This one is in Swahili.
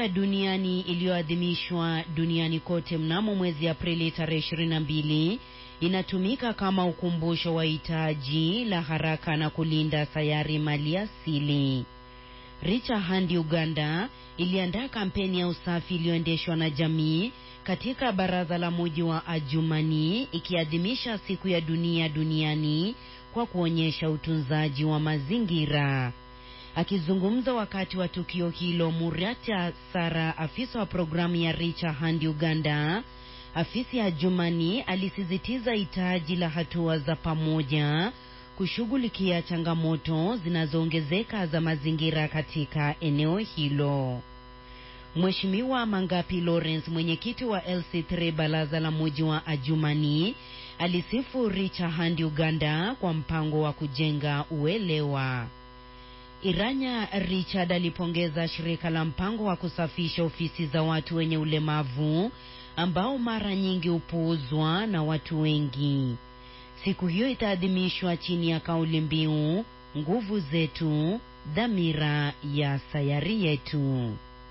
ya duniani iliyoadhimishwa duniani kote mnamo mwezi Aprili tarehe 22 inatumika kama ukumbusho wa hitaji la haraka na kulinda sayari maliasili. Richa Handi Uganda iliandaa kampeni ya usafi iliyoendeshwa na jamii katika baraza la muji wa Ajumani ikiadhimisha siku ya dunia duniani kwa kuonyesha utunzaji wa mazingira. Akizungumza wakati wa tukio hilo, Muriata Sara, afisa wa programu ya Richa Handi Uganda, afisi ya Ajumani, alisisitiza hitaji la hatua za pamoja kushughulikia changamoto zinazoongezeka za mazingira katika eneo hilo. Mheshimiwa Mangapi Lawrence, mwenyekiti wa LC3 baraza la muji wa Ajumani, alisifu Richa Handi Uganda kwa mpango wa kujenga uelewa. Iranya Richard alipongeza shirika la mpango wa kusafisha ofisi za watu wenye ulemavu ambao mara nyingi hupuuzwa na watu wengi. Siku hiyo itaadhimishwa chini ya kauli mbiu nguvu zetu, dhamira ya sayari yetu.